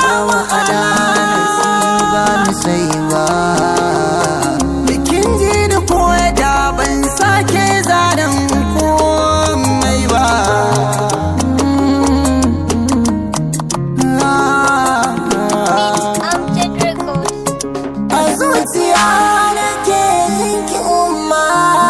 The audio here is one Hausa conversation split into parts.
wa adanar ba ni sai ba bikin ji da koya da ban sake zanen komai ba Amjad Records. a zuciya nake jinki umma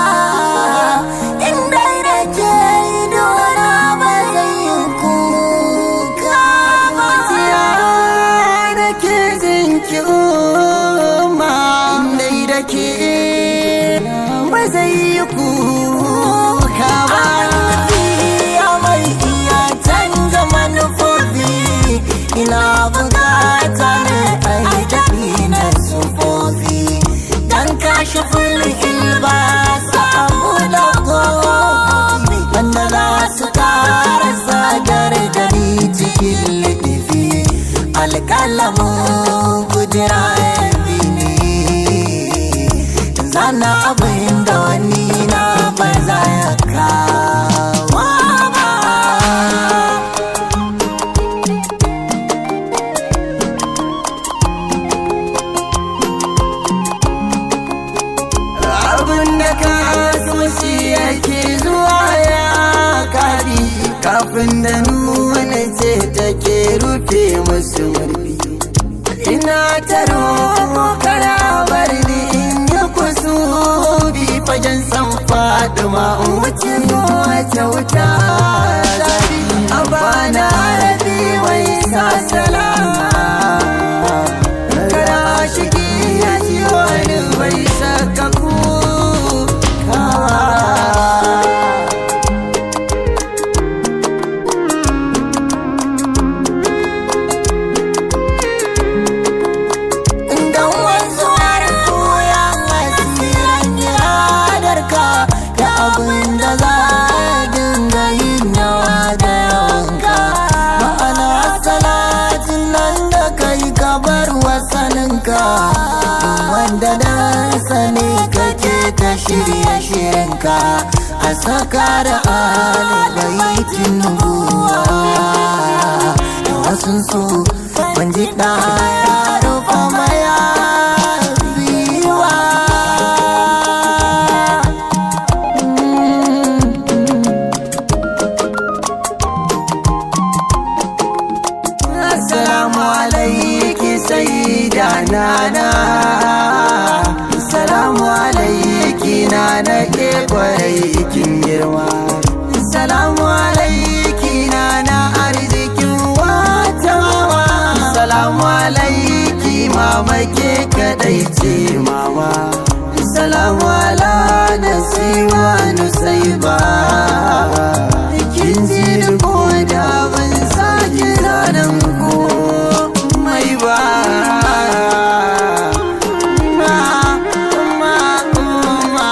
inda nake idona ba zai yi kuka ba zuciya nake jinki umma inda nake ba zai yi kuka ba ya mai iya canza manufofi ina bukata ne a tafi na sufofi dan kashe fulhin ba samu da kofi wanda za su kara sadar da ni cikin liɗifi alƙalamin kujera yabi ne zana abin da wani na ba za ya kawo ba abin da ka so shi yake zuwa ya kari kafin da nuna ce take rufe musu marfi ina ta roƙo kara bar ni in yi kusubi fagen san faduma in wuce wata wuta zafi a bana rabi wai sa salama kara shigi ya ji wani bai saka kuka Dan wanzuwar koyan asirin iradarka da abin da za a dinga yin nawa da yawanka. Ma'ana salatin nan da kai ka bar wasaninka. Wanda dan sani kake ta shirye shirinka a saka da alibaitin nubuwa. Da wasu su ban ji ɗaya rufa maya biyuwa. Assalamu alaiki sai da nana Assalamu alaiki na na ke kwarai kin girma Assalamu alaiki na na arzikin wata mama Assalamu alaiki mama ke kadai ce mama Assalamu ala nasiwa nusaiba Kin ji ko da ban sake zanen ko mai ba Ma, ma, ma.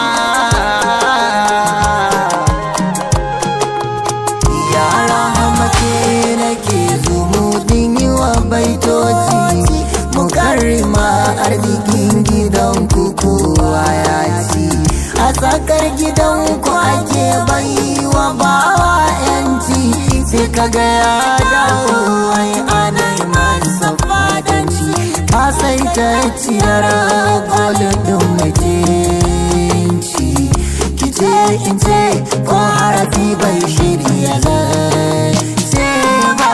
Yara hamake nake zumudin yi wa baitoci Mukarrima arzikin gidan kowa ya ci A tsakar gidan ku ake bai wa bawa yanci Sai kaga ya dawo wai anai masa fadanci Ka sai ta ciyar golin mutunci Kice in ce ko harafi bai shirya zai ba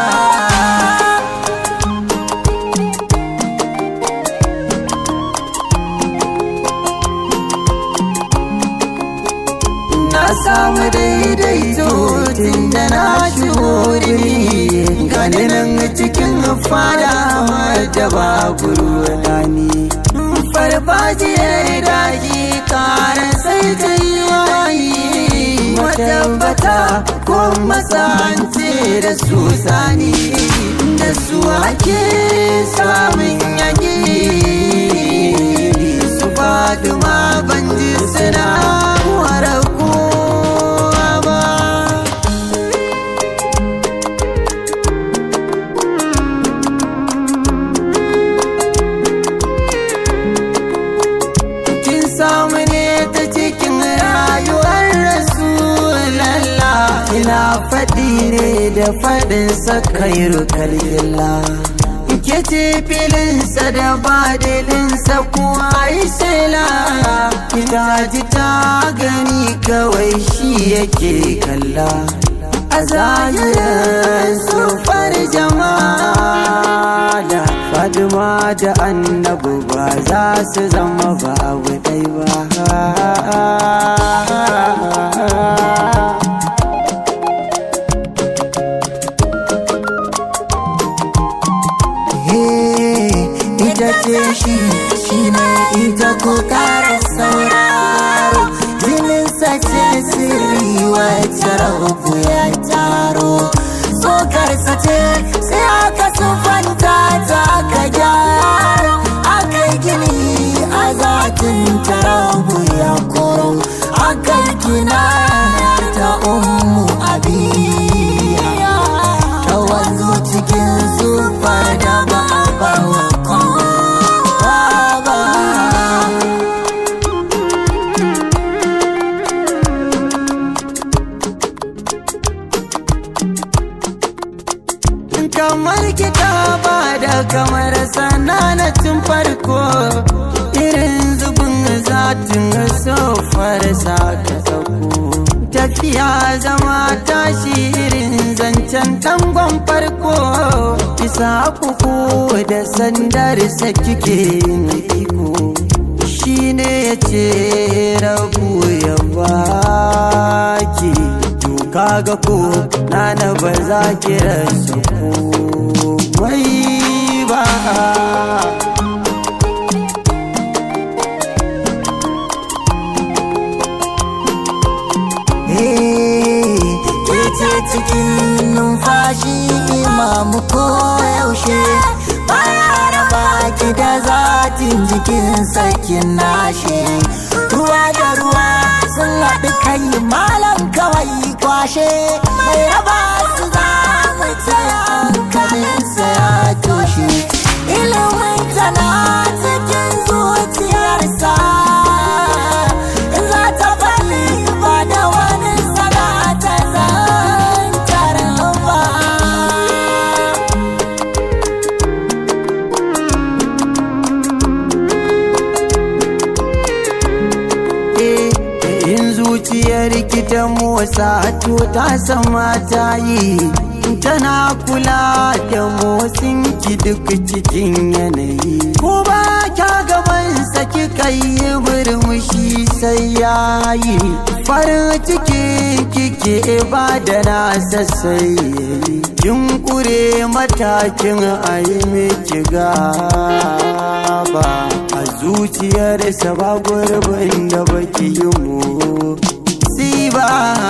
na samu daidaito tun da na ci wuri gani nan cikin fada da babu ruwani farfajiyar daji kara sai ta yi wayi matabbata ko masance da su sani da su ake samun yaki su faduma ban ji suna wara kowa ba kin samu ne ta cikin rayuwar rasulallah kina faɗi ne da faɗin sakairu kalgilla ke ce filinsa da badilinsa kuwa yi sela ita ji ta gani kawai shi yake kalla a zahirin sufar jama'a Fatima da annabu ba za su zama ba ɗai ba ita ce shi shi ne ita ko kara sauraro jininsa ce sirri wacce rabu ya taro tsokarsa ce sai aka sufanta ta aka gyara aka gini a zatin tarabu ya koro aka gina ta umu abiya ta wanzu cikin sufar da ba a bawa kowa ba kamar kitaba da kamar sananatin farko irin zubin zatin sofar sa ta sauko tafiya zama tashi irin zancen tangon farko isa kuku da sandar sa kike yin iko shi ne ya ce rabu ya baki kaga ko nana ba za ki rasa komai ba ke ce cikin numfashi imamu ko yaushe baya raba ki da zatin jikin sakin nashe ruwa da ruwa sun haɗu kai malam kawai kwashe mai raba su za mu tsaya hankalinsa ya toshe ilimin tana cikin zuciyarsa in za ta fali ba da wani sana ta zantar ba in zuciyar ki ta motsa to ta sama ta yi tana kula da motsin ki duk cikin yanayi ko ba kya gaban saki kai murmushi sai yayi farin ciki kike ba da nasa sai kin kure matakin ayi miki gaba a zuciyarsa ba gurbin da baki yi mu ba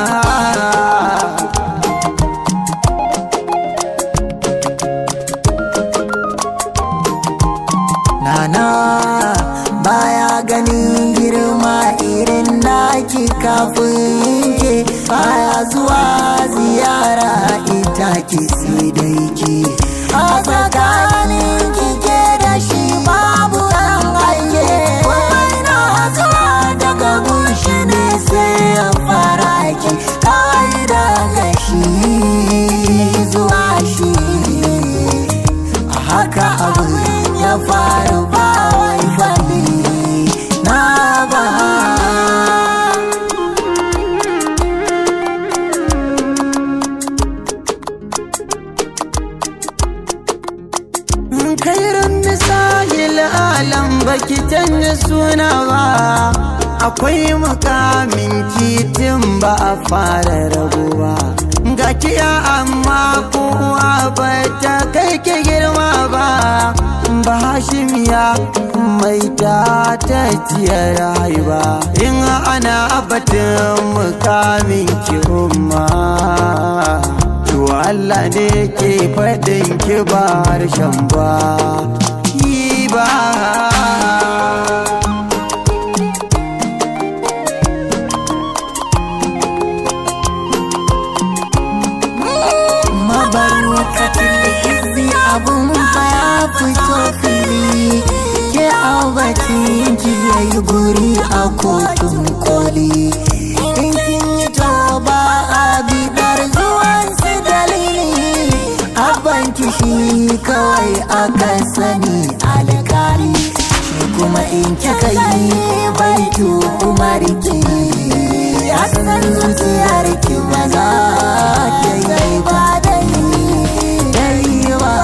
Nana baya ganin girma irin naki kafin ke baya zuwa ziyara ita ki sai dai ki a tsakanin kike da shi babu ɗan aike wai na zuwa daga gunshi ne sai ya fara ki kawai daga shi zuwa shi a haka abu ya faru ba wai fadi na ba kairin misahil alam baki canza suna ba akwai makamin kitin ba a fara rabuwa ga kiya amma kowa ba ta kai ke girma ba ba hashimiya mai ta ta rayuwa in ana batun mukamin ki umma to Allah ne ke faɗin ki ba harshen ba yi ba mabarwakatin izi abun fa ya fito fili ke aubacin ki yayi guri a kotun koli in kin yi to ba a bidar zuwan su dalili a abban kishi kawai aka sani alkali shi kuma in kika yi baitu umarki ya san zuciyarki ba za ta yi ba da yi ba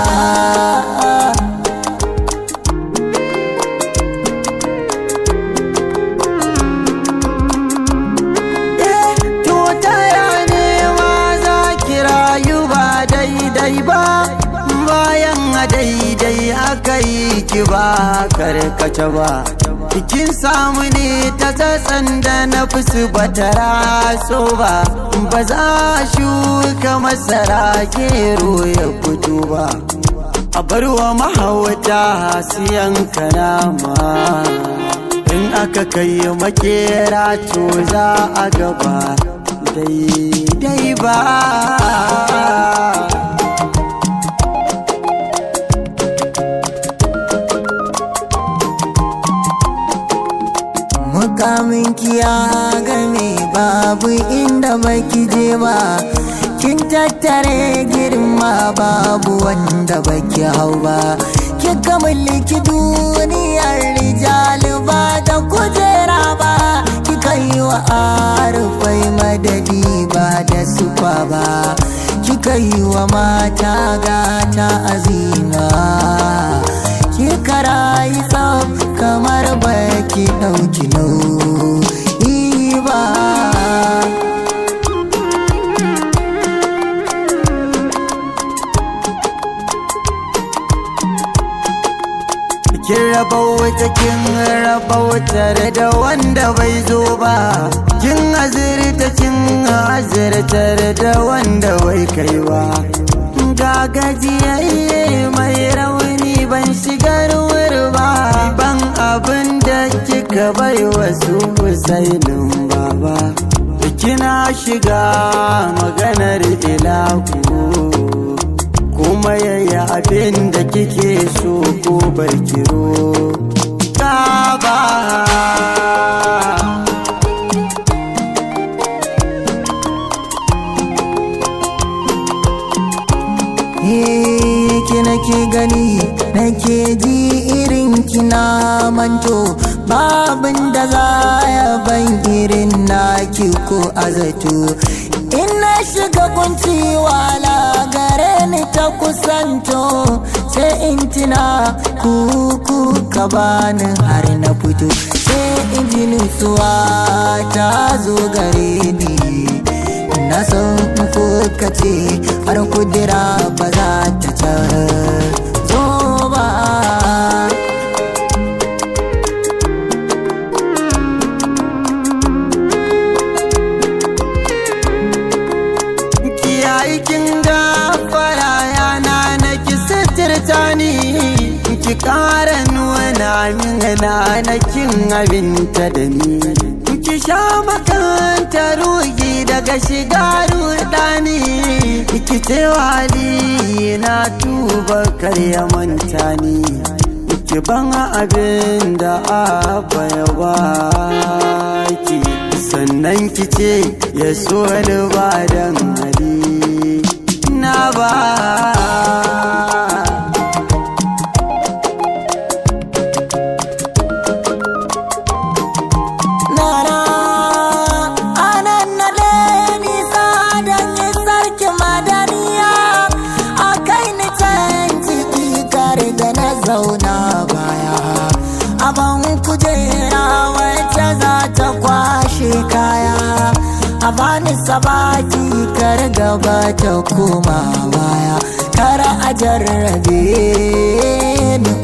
To taya ne ma za ki rayu ba daidai ba bayan a daidai aka yi ki ba karkace ba Kin samu ne ta tsatsan da na fusu ba ta raso ba ba za shuka masara gero ya fito ba a barwa mahauta siyan kanama in aka kai makera to za a gaba daidai ba mukamin kiya game babu inda baki je ba kin tattare girma babu wanda baki hau ba kika mulki duniyar rijal ba da kujera ba kika yi wa arufai madadi ba da sufa ba kika yi wa mata gata azima kika rayu tsaf kamar baki ɗauki nauyi ba kin raba wata kin raba wutar da wanda bai zo ba kin azirta kin azirtar da wanda bai kai ba ga gajiyayye mai rauni ban shigar wuri ba ban abin da kika bai wasu husainin baba kina shiga maganar ilahu kuma yayi abin da kike so ko barkiro ba ki nake gani nake ji irin kina manto babin da za ya ban irin naki ko azato in na shiga kunci wala gare ni ta kusanto sai in tina kuku ka bani har na fito sai in ji nutsuwa ta zo gare ni na san ko ka ce har kudura ba za ta canzo ba kiyayi kin gafara yana na ki sitirta ni ki ƙara nuna min na na kin abinta da ni ki sha makanta rugi daga shiga rudani ki ce wali na tuba karya manta ni ki ban abin da abba ya baki sannan ki ce ya so ni ba dan hali na ba nana anan na le nisa don yi sarki madaniya a kai ni can ciki kare da na zauna baya aban kujera wacce za ta kwashe kaya a bani sabaki kar gaba ta koma baya kar a jarrabe ni